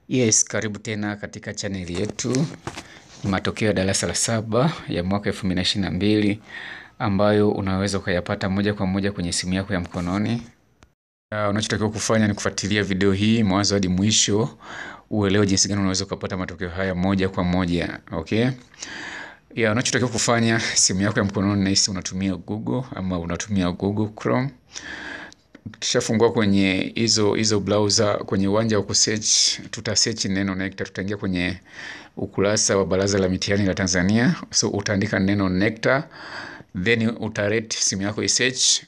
Yes, karibu tena katika chaneli yetu. Ni matokeo ya darasa la saba ya mwaka 2022 ambayo unaweza ukayapata moja kwa moja kwenye simu yako ya mkononi. Uh, unachotakiwa kufanya ni kufuatilia video hii mwanzo hadi mwisho, uelewe jinsi gani unaweza ukapata matokeo haya moja kwa moja. Okay? Ya, unachotakiwa kufanya simu yako ya mkononi nahisi unatumia Google ama unatumia Google Chrome. Tukishafungua kwenye hizo hizo browser kwenye uwanja wa kusearch, tuta search neno NECTA. Tutaingia kwenye ukurasa wa Baraza la Mitihani la Tanzania, so utaandika neno NECTA, then utarate simu yako i search.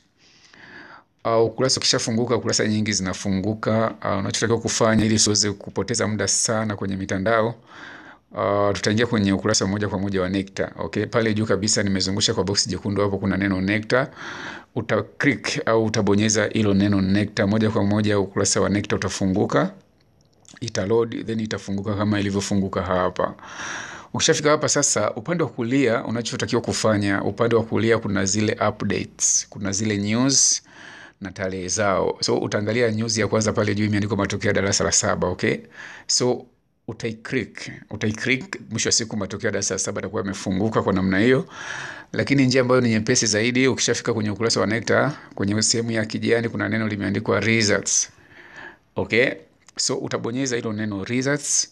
Uh, ukurasa ukishafunguka, ukurasa nyingi zinafunguka. Uh, unachotakiwa kufanya ili usiweze kupoteza muda sana kwenye mitandao Uh, tutaingia kwenye ukurasa moja kwa moja wa NECTA. Okay, pale juu kabisa nimezungusha kwa box jekundu hapo kuna neno NECTA. Uta click au utabonyeza hilo neno NECTA moja kwa moja ukurasa wa NECTA utafunguka. Ita load then itafunguka kama ilivyofunguka hapa. Ukishafika hapa sasa, upande wa kulia unachotakiwa kufanya, upande wa kulia kuna zile updates, kuna zile news na tarehe zao. So utaangalia news ya kwanza pale juu imeandikwa matokeo ya darasa la saba, okay? So utaiclick utaiclick, mwisho wa siku matokeo ya darasa la saba yatakuwa yamefunguka kwa namna hiyo. Lakini njia ambayo ni nyepesi zaidi, ukishafika kwenye ukurasa wa NECTA, kwenye sehemu ya kijani kuna neno limeandikwa results. Okay, so utabonyeza hilo neno results,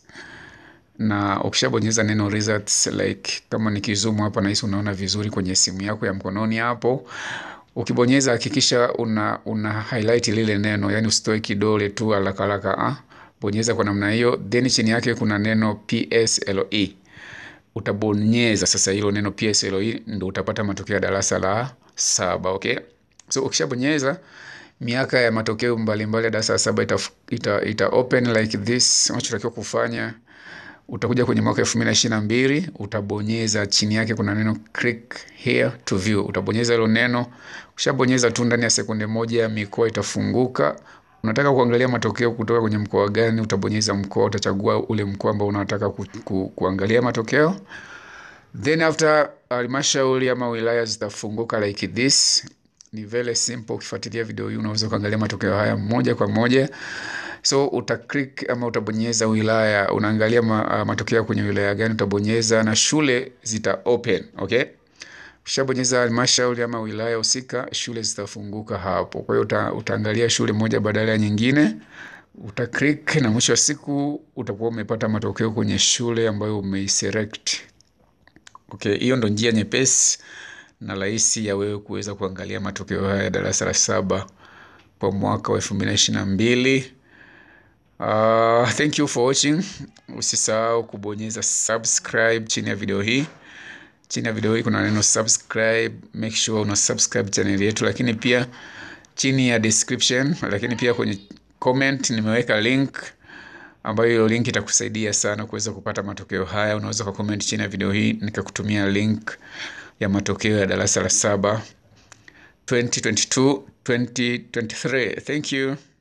na ukishabonyeza neno results, like kama nikizoom hapa, nahisi unaona vizuri kwenye simu yako ya mkononi hapo. Ukibonyeza hakikisha una, una highlight lile neno, yani usitoe kidole tu haraka haraka ah. Bonyeza kwa namna hiyo, then chini yake kuna neno PSLE. Utabonyeza sasa hilo neno PSLE, ndo utapata matokeo ya darasa la saba. Okay, so ukishabonyeza miaka ya matokeo mbalimbali ya darasa la saba ita, ita, ita open like this. Unachotakiwa kufanya utakuja kwenye mwaka elfu mbili na ishirini na mbili utabonyeza chini yake kuna neno click here to view. Utabonyeza hilo neno, ukishabonyeza tu ndani ya sekunde moja mikoa itafunguka. Unataka kuangalia matokeo kutoka kwenye mkoa gani? Utabonyeza mkoa, utachagua ule mkoa ambao unataka ku, ku, kuangalia matokeo. Then after halmashauri ama wilaya zitafunguka like this. Ni very simple. Ukifuatilia video hii unaweza kuangalia matokeo haya moja kwa moja. So uta click ama utabonyeza wilaya, unaangalia ma, uh, matokeo kwenye wilaya gani utabonyeza, na shule zita open. Okay, ukishabonyeza halmashauri ama wilaya husika, shule zitafunguka hapo. Kwa hiyo uta, utaangalia shule moja badala ya nyingine, uta click na mwisho wa siku utakuwa umepata matokeo kwenye shule ambayo umeiselect. Okay, hiyo ndo njia nyepesi na rahisi ya wewe kuweza kuangalia matokeo haya ya darasa la saba kwa mwaka wa elfu mbili na ishirini na mbili. Uh, thank you for watching. Usisahau kubonyeza subscribe chini ya video hii. Chini ya video hii kuna neno subscribe, make sure una subscribe channel yetu, lakini pia chini ya description, lakini pia kwenye comment nimeweka link ambayo hiyo link itakusaidia sana kuweza kupata matokeo haya. Unaweza kwa comment chini ya video hii nikakutumia link ya matokeo ya darasa la saba 2022 2023. Thank you.